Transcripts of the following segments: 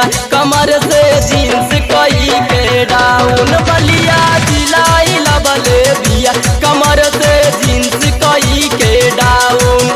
कमर से जींस कई के डाउन बलिया जिलाई लबले बिया कमर से जींस कई के डाउन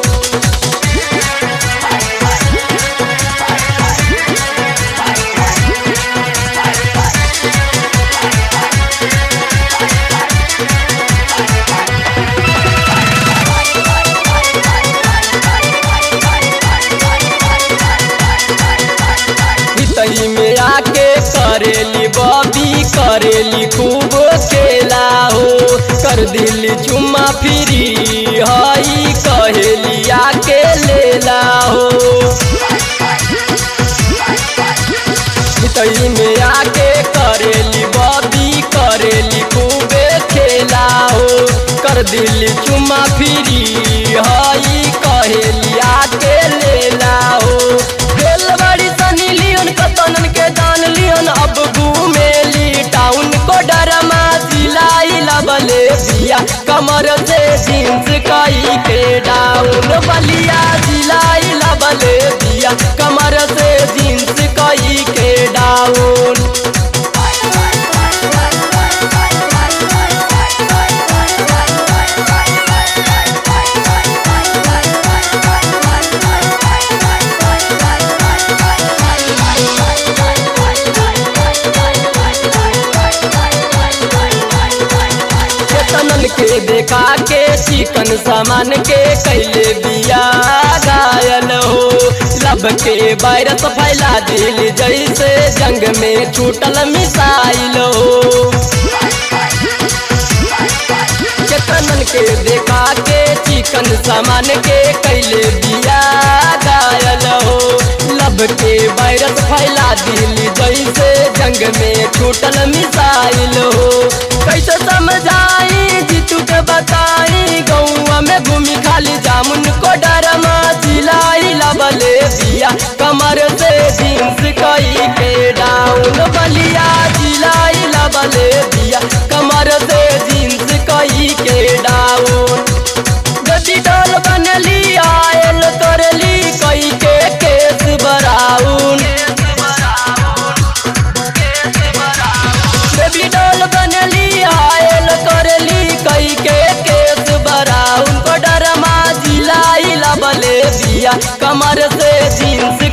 तही में आके करेली बबी करेली खूब खेला हो कर दिली चुम्मा फिरी हई कहेली आके लेला हो तही में आके करेली बबी करेली खूबे खेला हो कर दिली चुम्मा फिरी हई कहेली आके लेला हो खेल बड़ी सनी लियन कतनन के दान लियन अब घूमेली टाउन को डरमा सिलाई लबले बिया कमर से जींस कई के डाउन बलिया सिलाई लबले बिया कमर से जींस कई के डाउन केतनन के देखा के चिकन सामान के कैले बिया घायल हो लब के वायरस फैला दिल जैसे जंग में छूटल मिसाइल हो केतनन के देखा के चिकन सामान के कैले बिया घायल हो लब के वायरस फैला दिल जैसे जंग में छूटल मिसाइल हो कैसे समझाई जीतू के बताई गौआ में घूमी खाली जामुन को डरमा सिलाई लबले दिया कमर से जींस कई के डाउन बलिया सिलाई लबले दिया कमर से जींस कई के डाउन गति डोल बनली आयल तोरली कई के केस बराउन बेबी डोल बनली आयल करली कई के केस बराउन को डरमा जिलाई लबले बिया कमर से जींस